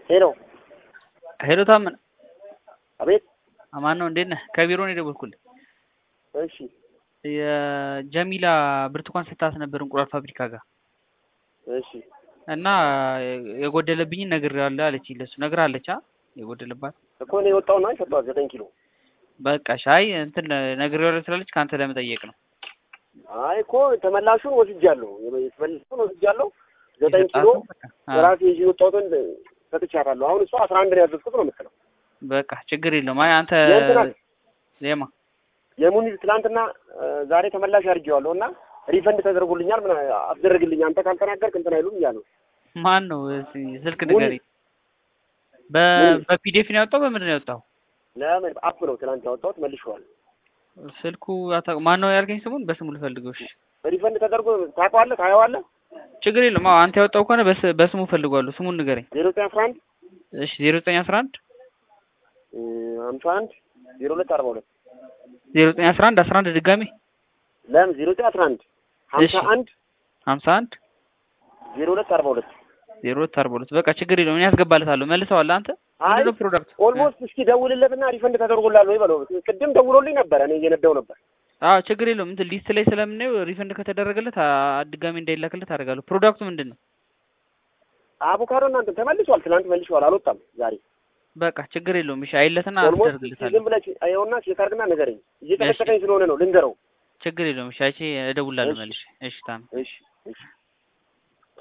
ሄሎ ሄሎ ታመነ አቤት። አማን ነው እንዴት ነህ? ከቢሮ ነው የደወልኩልህ። እሺ የጀሚላ ብርቱካን ስታስ ነበር እንቁላል ፋብሪካ ጋር እሺ እና የጎደለብኝን ነግሬዋለሁ አለች። ለሱ ነግራለች። አ የጎደለባት እኮ ነው የወጣው ነው የሰጠኋት ዘጠኝ ኪሎ። በቃ ሻይ እንትን ነግሬዋለሁ ስላለች ከአንተ ለመጠየቅ ነው። አይ እኮ ተመላሹን ወስጃለሁ፣ የተመላሹን ወስጃለሁ። ዘጠኝ ኪሎ ራሴ ይዤ የወጣሁትን ሰጥቻታለሁ። አሁን እሷ አስራ አንድ ነው ያዘዝኩት ነው የምትለው። በቃ ችግር የለውም። አይ አንተ የእንትና ዜማ የሙኒዝ ትናንትና ዛሬ ተመላሽ አድርጌዋለሁ እና ሪፈንድ ተደርጎልኛል። ምን አስደረግልኝ አንተ ካልተናገርክ እንትን አይሉም እያሉ ማን ነው እስኪ ስልክ ሙኒዝ። ንገሪኝ። በ በፒዲኤፍ ነው ያወጣው በምንድን ነው ያወጣው? ለምን አፕ ነው ትናንት ያወጣሁት መልሼዋለሁ። ስልኩ አታ- ማን ነው ያልከኝ? ስሙን በስሙ ልፈልገው። እሺ ሪፈንድ ተደርጎ ታውቀዋለህ፣ ታየዋለህ። ችግር የለውም። አዎ አንተ ያወጣው ከሆነ በስ- በስሙ ፈልጓለሁ። ስሙን ንገረኝ። ዜሮ ዘጠኝ አስራ አንድ እሺ ዜሮ ዘጠኝ አስራ አንድ ሀምሳ አንድ ዜሮ ሁለት አርባ ሁለት ዜሮ ዘጠኝ አስራ አንድ አስራ አንድ ድጋሜ ለምን ዜሮ ዘጠኝ አስራ አንድ ሀምሳ እሺ። አንድ ሀምሳ አንድ ዜሮ ሁለት አርባ ሁለት ዜሮ ሁለት አርባ ሁለት በቃ ችግር የለውም። እኔ ያስገባልታለሁ። መልሰዋል። አንተ አይ ምንድን ነው ፕሮዳክት? ኦልሞስት እስኪ ደውልለትና ሪፈንድ ተደርጎላል ወይ በለው። ቅድም ደውሎልኝ ነበር፣ እኔ እየነዳው ነበር። አዎ ችግር የለውም። እንትን ሊስት ላይ ስለምናየው ሪፈንድ ከተደረገለት አ- ድጋሜ እንዳይላክለት አደርጋለሁ። ፕሮዳክቱ ምንድን ነው? አቮካዶ እናንተ ተመልሷል፣ ትናንት መልሷል፣ አልወጣም ዛሬ። በቃ ችግር የለውም። እሺ አይለትና ኦልሞስት አስደርግለታለሁ። ዝም ብለህ ይኸውና ቼክ አድርግና ንገረኝ። እየጨቀጨቀኝ ስለሆነ ነው ልንገረው። ችግር የለውም። እሺ አይቼ እደውላለሁ እሺ። መልሼ። እሺ ታም እሺ እሺ